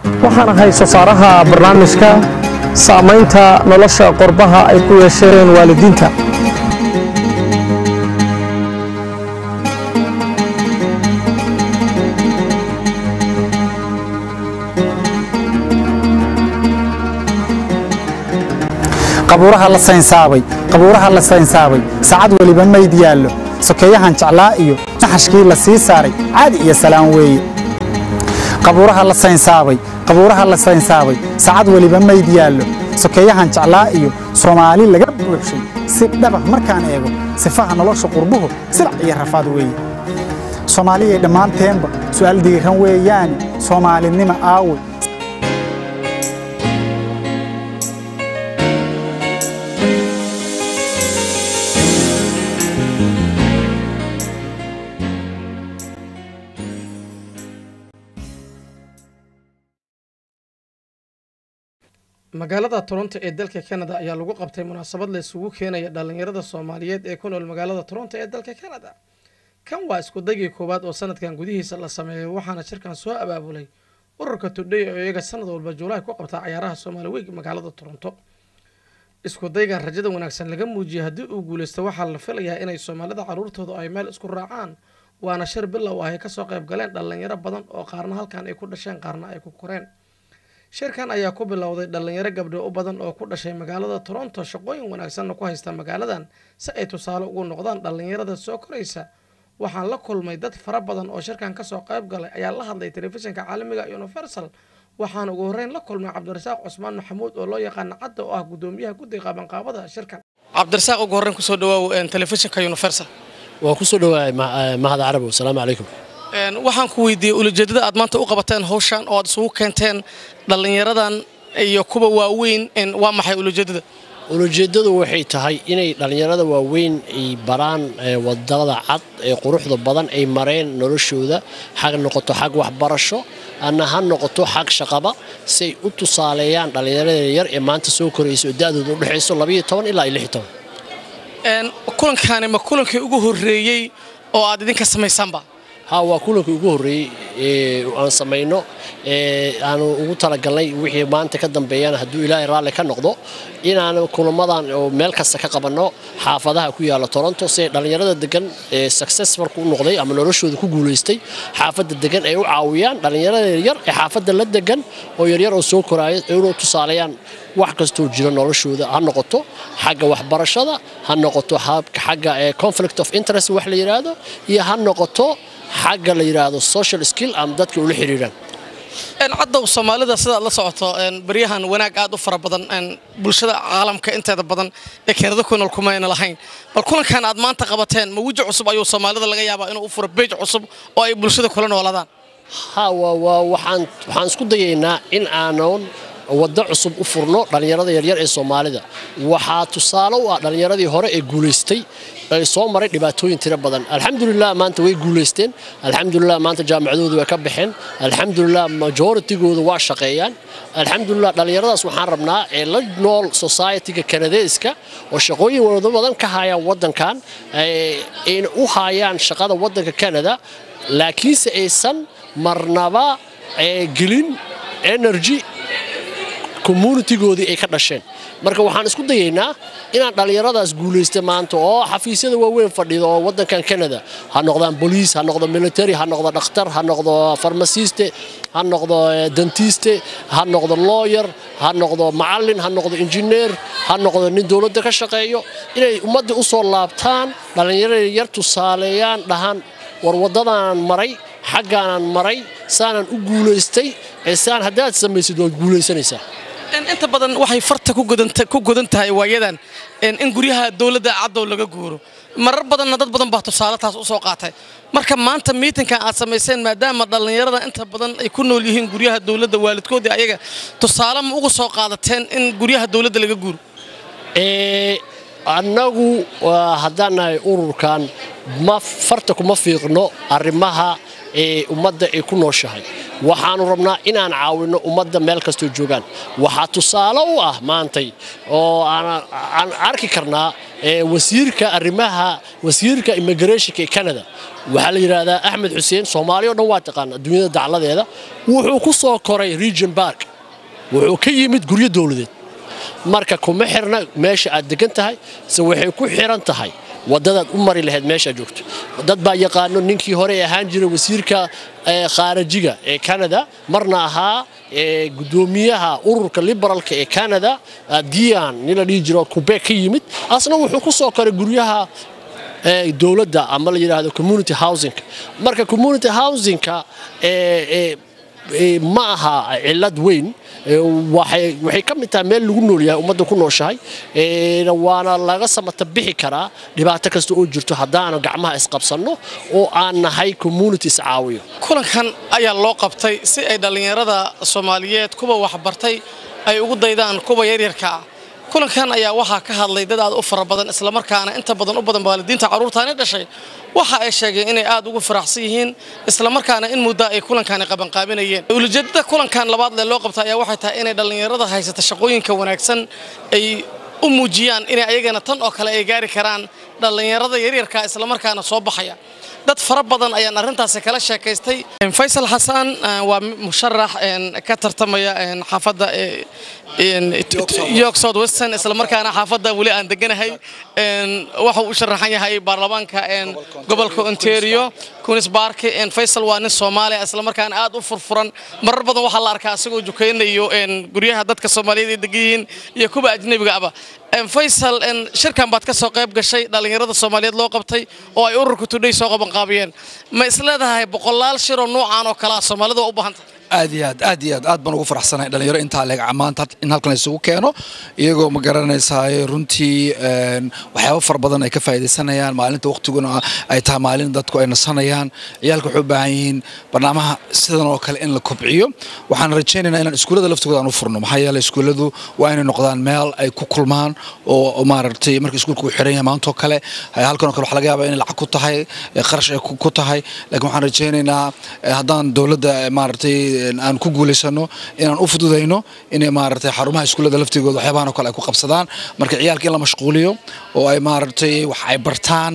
waxaan ahay soo saaraha barnaamijka saamaynta nolosha qorbaha ay ku yeesheen waalidiinta qabuuraha la saynsaabay qabuuraha la saynsaabay saacad weliba mayd yaallo sokeeyahan jeclaa iyo naxashkii la sii saaray caadi iyo salaan weeye qabuuraha la saynsaabay qabuuraha la saynsaabay saacad weliba mayd yaallo sokeeyahan jeclaa iyo soomaali laga buuxshay si dhabah markaan eego sifaha nolosha qurbuhu silac iyo rafaad weeye soomaaliyay dhammaanteenba su'aal diiran weeyaane soomaalinima aawe magaalada toronto ee dalka canada ayaa lagu qabtay munaasabad la isugu keenaya dhallinyarada soomaaliyeed ee ku nool magaalada toronto ee dalka canada kan waa iskudaygii koowaad oo sanadkan gudihiisa la sameeyay waxaana shirkan soo abaabulay ururka todhay oo iyaga sanad walba juulaay ku qabtaa cayaaraha soomaali weeg magaalada toronto iskudaygan rajada wanaagsan laga muujiyay haddii uu guuleysto waxaa la filayaa inay soomaalida caruurtooda ay meel isku raacaan waana shir bilow ah ay kasoo qayb galeen dhallinyaro badan oo qaarna halkan ay ku dhasheen qaarna ay ku koreen shirkan ayaa ku bilowday dhallinyaro gabdho u badan oo ku dhashay magaalada toronto shaqooyin wanaagsanna ku haysta magaaladan si ay tusaale ugu noqdaan dhallinyarada soo koraysa waxaan la kulmay dad fara badan oo shirkan kasoo qayb galay ayaa la hadlay telefishinka caalamiga universal waxaan ugu horreyn la kulmay cabdirasaaq cusmaan maxamuud oo loo yaqaana cadda oo ah gudoomiyaha guddiga qabanqaabada shirkan cabdirasaaq ugu horreyn kusoo dhawaaw telefishinka universal waan ku soo dhawaay mahad carabow asalaamu calaykum waxaan ku weydiiyey ulajeedada aad maanta u qabateen hawshan oo aad isugu keenteen dhallinyaradan iyo kuwa waaweyn waa maxay ulajeedada ulajeeddadu waxay tahay inay dhallinyarada waaweyn ay baraan wadada cad ee quruxda badan ay mareen noloshooda xag noqoto xag waxbarasho ana ha noqoto xag shaqaba si ay u tusaaleeyaan dhallinyarada yar ee maanta soo koraysa oo da'dooda u dhexayso labayo toban ilaa iyo lix toban kulankaani ma kulankii ugu horreeyey oo aad idinka samaysaanba ha waa kulankii ugu horreeyey aan samayno aanu ugu talagalnay wixii maanta ka dambeeyana hadduu ilaahay raalli ka noqdo inaan kulamadan oo meel kasta ka qabanno xaafadaha ku yaala toronto si ay dhallinyarada degan ee successfulka u noqday ama noloshooda ku guulaystay xaafadda degan ay u caawiyaan dhallinyarada yaryar ee xaafadda la degan oo yaryar oo soo koraaya inuu tusaaleeyaan wax kastoo jira noloshooda ha noqoto xagga waxbarashada ha noqoto xagga conflict of interest wax la yidhaahdo iyo ha noqoto xagga la yidhaahdo social skill ama dadka ula xiriiraan caddow soomaalida sidaad la socoto baryahan wanaag aad u fara badan bulshada caalamka inteeda badan ee keenada ku nool kumayna lahayn bal kulankan aad maanta qabateen ma weji cusub ayuu soomaalida laga yaabaa inuu u furo beej cusub oo ay bulshada kula noolaadaan ha waxaan isku dayaynaa in aanan waddo cusub u furno dhallinyarada yaryar ee soomaalida waxaa tusaale u ah dhallinyaradii hore ee guulaystay ay soo maray dhibaatooyin tiro badan alxamdulilah maanta way guulaysteen alxamdulilah maanta jaamacadooda way ka baxeen alxamdulilah majooritigooda waa shaqeeyaan alxamdulilah dhallinyaradaas waxaan rabnaa ee la nool societyga kanadeeska oo shaqooyin wado badan ka hayaan waddankan ayna u hayaan shaqada waddanka canada laakiinse aysan marnaba gelin energy communitigoodii ay ka dhasheen marka waxaan isku dayaynaa inaan dhallinyaradaas guulaysta maanta oo xafiisyada waaweyn fadhido oo waddankan canada ha noqdaan boliis ha noqdo military ha noqdo dhakhtar ha noqdo farmasiste ha noqdo dentiste ha noqdo lawyer ha noqdo macallin ha noqdo injineer ha noqdo nin dowladda ka shaqeeyo inay ummadda u soo laabtaan dhallinyarada yar tusaaleeyaan dhahaan war waddadaanan maray xaggaanan maray saanaan u guulaystay ee saan haddaad samaysid waad guulaysanaysaa inta badan waxay farta ku godan tahay waayadan in guryaha dowladda caddow laga guuro marar badanna dad badan baa tusaale taas u soo qaatay marka maanta miitinkan aad samayseen maadaama dhallinyarada inta badan ay ku nool yihiin guryaha dowladda waalidkoodii ayaga tusaale ma uga soo qaadateen in guryaha dowladda laga guuro annagu haddaan nahay ururkan ma farta kuma fiiqno arrimaha ee ummadda ay ku nooshahay waxaanu rabnaa inaan caawinno ummadda meel kastoo joogaan waxaa tusaale u ah maantay oo aan arki karnaa wasiirka arrimaha wasiirka immigrationka ee canada waxaa la yidhaahdaa axmed xuseen soomaaliya o dhan waa taqaana adduunyada dacladeeda wuxuu ku soo koray region bark wuxuu ka yimid guryo dowladeed marka kuma xirna meesha aad degan tahay se waxay ku xiran tahay wadadaad u mari lahayd meeshaa joogto dad baa yaqaano ninkii hore ahaan jiray wasiirka khaarajiga ee canada marna ahaa gudoomiyaha ururka liberaalka ee canada dian nin la dhihi jiro kubek ka yimid asna wuxuu ku soo koray guryaha dowladda ama la yidhaahdo community housingka marka community housingka ma aha cilad weyn waxay ka mid tahay meel lagu nool yahay ummadda ku nooshahay waana laga samata bixi karaa dhibaato kasta oo jirto haddaanu gacmaha isqabsanno oo aan nahay community iscaawiyo kulankan ayaa loo qabtay si ay dhallinyarada soomaaliyeed kuwa waxbartay ay ugu daydaan kuwa yaryarka ah kulankan ayaa waxaa ka hadlay dad aad u fara badan islamarkaana inta badan u badan waalidiinta carruurtaani dhashay waxa ay sheegeen inay aad ugu faraxsan yihiin islamarkaana in muddo ay kulankani qabanqaabinayeen ulijeedada kulankan labaad lee loo qabta ayaa waxay tahay inay dhallinyarada haysata shaqooyinka wanaagsan ay u muujiyaan inay ayagana tan oo kale ay gaari karaan dhallinyarada yaryarka islamarkaana soo baxaya dad fara badan ayaan arrintaasi kala sheekaystay faysal xasan waa musharax ka tartamaya xaafadda york south western islamarkaana xaafadda weli aan deganahay waxa uu u sharaxan yahay baarlamaanka gobolka ontario kunis bark faysal waa nin soomaaliya islamarkaana aad u furfuran marar badan waxaa la arkaa asagoo jukaynayo guryaha dadka soomaaliyeed ay degan yihiin iyo kuwa ajnebiga aba faysal shirkan baad ka soo qayb gashay dhallinyarada soomaaliyeed loo qabtay oo ay ururka tudhay soo qabanqaabiyeen ma isleedahay boqolaal shiroo nuucan oo kalea soomaalida waa u baahan tahay aad iyo aad aad iyo aad aad baan ugu faraxsanahay dhalinyaro intaa leeg maanta in halkan isugu keeno iyagoo ma garanaysaay runtii waxyaabo fara badan ay ka faa'iidaysanayaan maalinta waqtiguna ay tahay maalin dadku ay nasanayaan ciyaalka waxay u baahan yihiin barnaamaha sidan oo kale in la kobciyo waxaan rajaynaynaa inaan iskuullada laftigooda aan u furno maxaa yeelay iskuulladu waa inay noqdaan meel ay ku kulmaan oo maaragtay marka iskuulka uu xiran yahay maantoo kale halkan oo kale waxa laga yaabaa inay lacag ku tahay qarash ay ku tahay laakiin waxaan rajaynaynaa haddaan dowladda maaragtay aan ku guulaysano inaan u fududayno inay maaragtay xarumaha iskuullada laftigooda waxyaabahan oo kale ay ku qabsadaan marka ciyaalka in la mashquuliyo oo ay maaragtay wax ay bartaan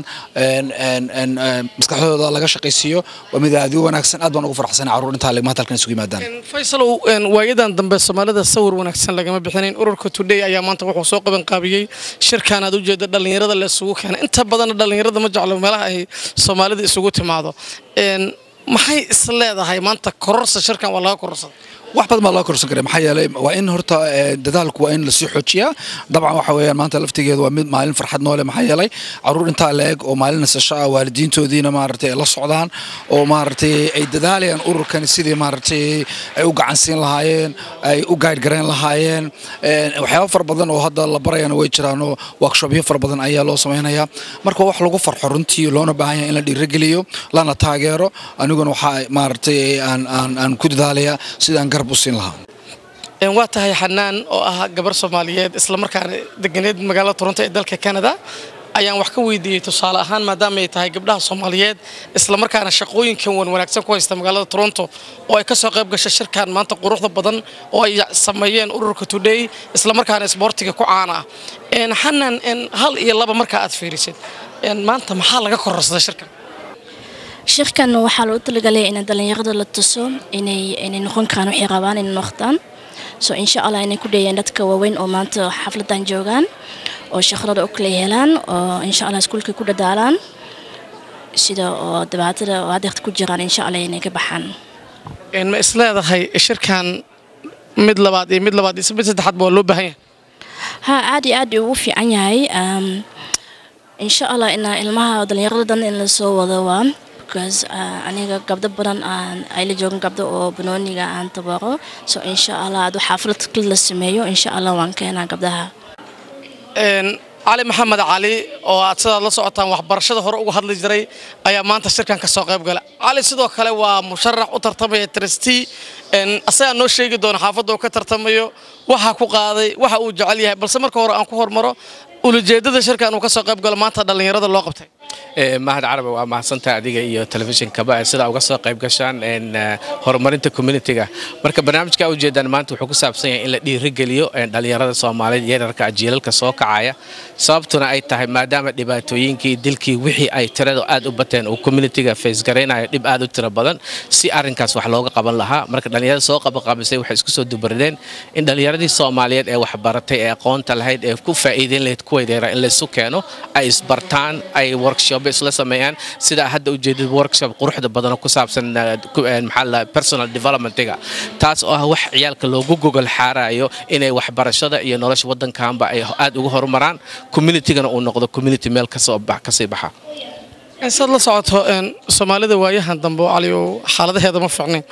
maskaxdooda laga shaqaysiiyo waa mid aad u wanaagsan aad baan ugu faraxsanay carruur intaa maanta halkan isugu yimaadaan faysalow waayadan dambe soomaalida sawir wanaagsan lagama bixinayn ururka today ayaa maanta wuxuu soo qaban qaabiyey shirkan aad ujeeda dhallinyarada la isugu keenay inta badanna dhallinyarada ma jeclo meelaha ay soomaalida isugu timaado maxay is leedahay maanta kororsa shirkan waa laga kororsada wax badan baa loo korsan karay maxaa yeelay waa in horta dadaalku waa in lasii xoojiyaa dabcan waxa weeyaan maanta laftigeeda waa mid maalin farxad noole maxaa yeelay caruur intaa la-eg oo maalin nasasho ah waalidiintoodiina maaragtay ay la socdaan oo maaragtay ay dadaalayaan ururkani sidii maaragtay ay u gacansiin lahaayeen ay u gaadh garayn lahaayeen waxyaabo fara badan oo hadda la barayana way jiraan oo workshopyo fara badan ayaa loo samaynayaa marka wax lagu farxo runtii loona baahan yahay in la dhiirageliyo lana taageero aniguna waxaa maaragtay aan aan aan ku dadaalayaa sidaan garab u siin lahaa waa tahay xanaan oo ah gabar soomaaliyeed islamarkaana deganeed magaalada toronto ee dalka canada ayaan wax ka weydiiyey tusaale ahaan maadaama ay tahay gabdhaha soomaaliyeed islamarkaana shaqooyinkan wan wanaagsan ku haysta magaalada toronto oo ay ka soo qayb gashay shirkan maanta quruxda badan oo ay sameeyeen ururka today islamarkaana isboortiga ku caana ah xanaan hal iyo laba markaa aad fiirisid maanta maxaa laga kororsaday shirkan shirkan waxaa loo talagalay in dhallinyarada la tuso inay inay noqon karaan waxay rabaan inay noqdaan so insha allah inay ku dheeyaan dadka waaweyn oo maanta xafladan joogaan oo shaqadooda u kala helaan oo insha allah iskuulka ku dadaalaan sida oo dhibaatada oo adeerta ku jiraan insha allah inay ka baxaan ma isleedahay shirkan mid labaad iyo mid labaad iyo mid saddexaadba waa loo baahan yahay ha aad iyo aad ugu fiican yahay insha allah ina ilmaha dhallinyarada dan in lasoo wado waa because aniga gabdo badan aan ayla joogan gabdo oo banooniga aan tabaro so insha allah adu xaaflad kal la sameeyo insha allah waan keenaa gabdaha cali maxamed cali oo aad sidaad la socotaan waxbarashada hore uga hadli jiray ayaa maanta shirkan ka soo qayb gala cali sidoo kale waa musharax u tartamaya trustee asagaa noo sheegi doona xaafadda uu ka tartamayo waxa ku qaaday waxa uu jecel yahay balse marka hore aan ku hormaro ulajeedada shirkan uu ka soo qayb galo maanta dhallinyarada loo qabtay mahad carabi waa mahadsantaha adiga iyo telefishinkaba sidaa uga soo qayb gashaan horumarinta communitiga marka barnaamijka ujeedaan maanta wuxuu ku saabsan yahay in la dhiirigeliyo dhalinyarada soomaaliyeed yararka jiilalka soo kacaya sababtuna ay tahay maadaama dhibaatooyinkii dilkii wixii ay tirada aad u bateen uu communitiga facegaraynayo dhib aad u tiro badan si arrinkaas wax looga qaban lahaa marka dhalinyarada soo qabaqabisay waxay isku soo dubarideen in dhalinyaradii soomaaliyeed ee waxbaratay ee aqoonta lahayd ee ku faa'iideyn lahayd kuwaydeera in laysu keeno ay isbartaan ay workshop isla sameeyaan sida hadda ujeedid workshop quruxda badan oo ku saabsan maxaa la personal developmentiga taas oo ah wax ciyaalka loogu gogol xaarayo inay waxbarashada iyo nolosha waddankaanba ay aad uga horumaraan communitygana uu noqdo community meel kasoo kasii baxa saad la socoto soomaalida waayahan dambe cali oo xaaladaheeda ma fiicnayn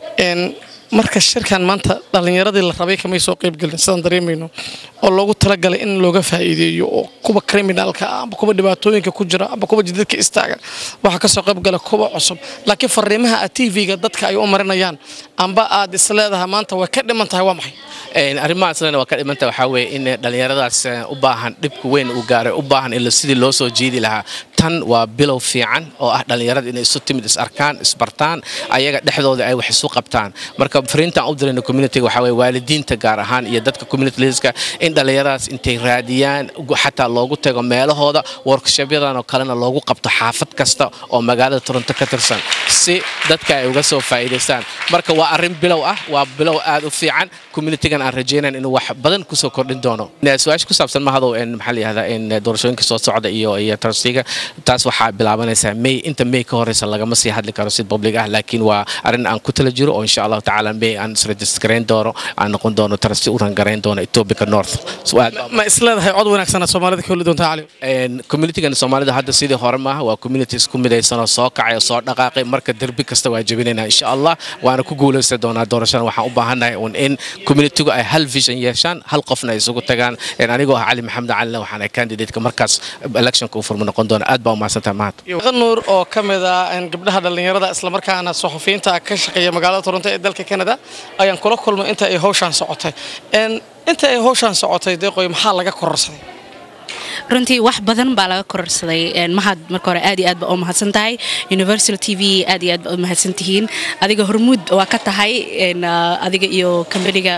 marka shirkan maanta dhallinyaradii la rabay kamay soo qaybgelin sidaan dareemayno oo loogu talagalay in looga faa'iideeyo oo kuwa kriminaalka ah amba kuwa dhibaatooyinka ku jira amba kuwa jidadka istaaga waxaa kasoo qaybgala kuwa cusub laakiin fariimaha a tv-ga dadka ay u marinayaan amba aad isleedahay maanta way ka dhiman tahay waa maxay arrimahaasna waa ka dhimanta waxaa weeye in dhallinyaradaas u baahan dhibka weyn uu gaaray u baahan in sidii loo soo jiidi lahaa tan waa bilow fiican oo ah dhallinyarada inay isu timid is arkaan isbartaan ayaga dhexdooda ay wax isu qabtaan marka fariintan u dirayna communitiga waxaa weeye waalidiinta gaar ahaan iyo dadka community leaderska in dhallinyaradaas intay raadiyaan xataa loogu tago meelahooda workshopyadan oo kalena loogu qabto xaafad kasta oo magaalada toronto ka tirsan si dadka ay uga soo faa'iidaystaan marka waa arrin bilow ah waa bilow aad u fiican communitigan aan rajaynayn inuu wax badan kusoo kordhin doono su-aasha ku saabsan mahadow maxaa la yihahdaa in doorashooyinka soo socda iyo iyo trustiga taas waxaa bilaabanaysaa may inta may ka horeysa lagama sii hadli karo si public ah laakiin waa arrin aan ku tala jiro oo insha allahu tacaala may aan isregistrayn doono aan noqon doono trasti u rangarayn doono ethiopia north ma isleedahay cod wanaagsan aad soomaalida ka heli doontaa cali communitigan soomaalida hadda sidii hore maaha waa community isku midaysan oo soo kacay oo soo dhaqaaqay marka derbi kasta waa jebinaynaa insha allah waana ku guulaysan doonaa doorashada waxaan u baahannahay un in communitigu ay hal vision yeeshaan hal qofna ay isugu tagaan anigoo ah cali maxamed calina waxaan ay candidateka markaas electionka u furma noqon doona aad baa umahadsantaha mahad nuur oo ka mid ah gabdhaha dhallinyarada islamarkaana suxufiyiinta ka shaqeeya magaalada toronto ee dalka canada ayaan kula kulmay inta ay hawshaan socotay inta ay hawshaan socotay deeqoy maxaa laga kororsaday runtii wax badan baa laga kororsaday mahad marka hore aad iyo aad baa u mahadsan tahay universal t v aad iyo aad baa u mahadsan tihiin adiga hormuud waa ka tahay adiga iyo kambaniga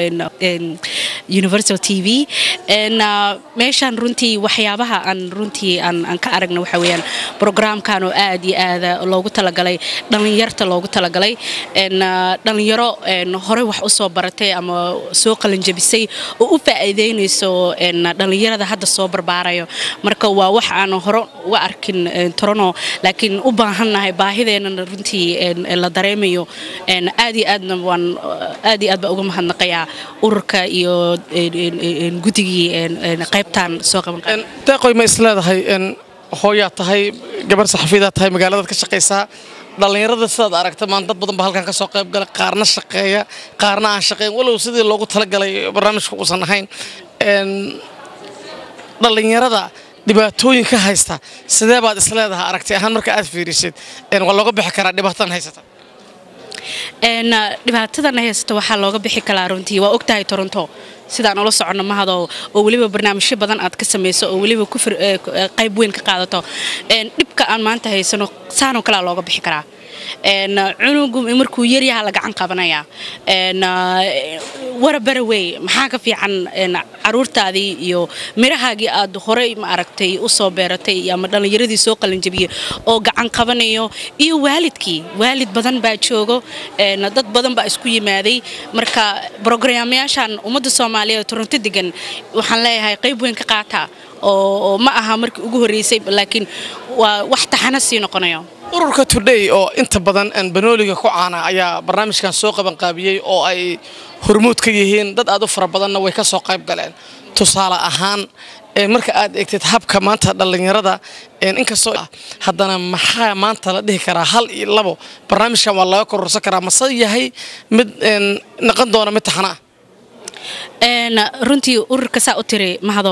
universal t v meeshaan runtii waxyaabaha aan runtii aan ka aragna waxa weeyaan programkan oo aad iyo aad loogu talagalay dhallinyarta loogu talagalay dhallinyaro horey wax usoo baratay ama soo qalinjabisay oo u faa'iideynayso dhallinyarada hadda soo barbaarayo marka waa wax aan hore uga arkin torono laakiin u baahannahay baahideenana runtii la dareemayo aad iyo aadna waan aad iyo aad baa uga mahadnaqayaa ururka iyo guddigii qaybtan soo qaban deeqoy ma isleedahay hooyaa tahay gabar saxafiyadaa tahay magaaladaad ka shaqaysaa dhallinyarada sidaad aragta maan dad badan baa halkan ka soo qayb gala qaarna shaqeeya qaarna aan shaqeyn walow sidii loogu talagalay barnaamijka uusan ahayn dhallinyarada dhibaatooyin ka haysta sidee baad isleedahay aragti ahaan marka aad fiirisid waa looga bixi karaa dhibaatadan haysata dhibaatadan haysta waxaa looga bixi karaa runtii waa ogtahay toronto sidaan ula soconno mahado oo weliba barnaamijyo badan aad ka samayso oo weliba qayb weyn ka qaadato dhibka aan maanta haysano saanoo kalea looga bixi karaa cunugu markuu yaryaha la gacan qabanaya warabara wey maxaa ka fiican caruurtaadii iyo mirahaagii aad horey ma aragtay u soo beeratay ama dhallinyaradii soo qalinjabiyey oo gacan qabanayo iyo waalidkii waalid badan baa joogo dad badan baa isku yimaaday marka brograamyaashan ummadda soomaaliyeed toronto degan waxaan leeyahay qayb weyn ka qaata oo ma aha markii ugu horreysay laakiin waa wax taxana sii noqonayo ururka today oo inta badan banooliga ku caana ayaa barnaamijkan soo qabanqaabiyey oo ay hormuud ka yihiin dad aad u fara badanna way ka soo qayb galeen tusaale ahaan marka aad eegtid habka maanta dhallinyarada inkastoo haddana maxaa maanta la dhihi karaa hal iyo labo barnaamijkan waa laga kororsan karaa mase yahay mid noqon doona mid taxana runtii ururka saa u tiri mahado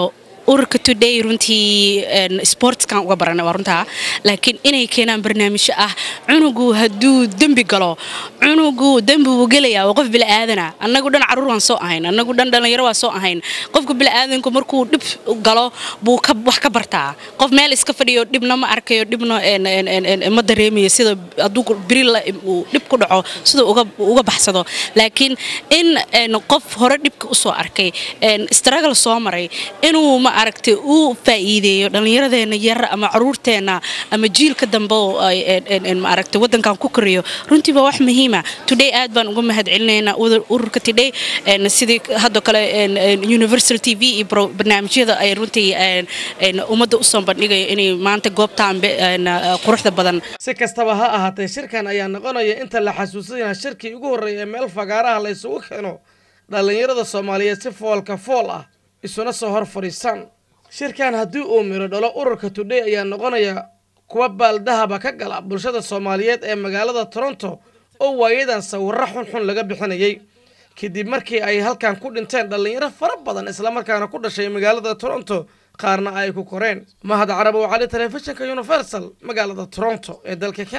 ururka today runtii sportskan uga baranay waa runtaa laakiin inay keenaan barnaamijyo ah cunugu hadduu dembi galo cunugu dembi wuu gelayaa waa qof bila'aadana annagu dhan caruur waan soo ahayn annagu dhan dhallinyaro waan soo ahayn qofka bila'aadanku markuu dhib galo buu wax ka bartaa qof meel iska fadhiyo dhibna ma arkayo dhibna ma dareemayo sida hadduu biri uu dhib ku dhaco sida uga baxsado laakiin in qof hore dhibka usoo arkay struggle soo maray inuu ma aragtay uu faa'iideeyo dhallinyaradeenna yar ama caruurteenna ama jiilka dambe oo ma aragtay waddankan ku koriyo runtii waa wax muhiima today aad baan uga mahad celinaynaa ururka today sidii hadda kale universal t v iyo barnaamijyada ay runtii ummadda usoo bandhigayo inay maanta goobtaan quruxda badan si kastaba ha ahaatee shirkan ayaa noqonaya inta la xasuusanyaa shirkii ugu horreeya ee meel fagaaraha la isugu keeno dhallinyarada soomaaliyeed si foolka fool ah isuna soo hor fadhiisaan shirkan haddii uu miro dhalo ururka today ayaa noqonaya kuwa baaldahaba ka gala bulshada soomaaliyeed ee magaalada toronto oo waayadan sawirro xunxun laga bixinayay kadib markii ay halkan ku dhinteen dhallinyaro fara badan islamarkaana ku dhashay magaalada toronto qaarna ay ku koreen mahad carabow cali telefishinka universal magaalada toronto ee dalka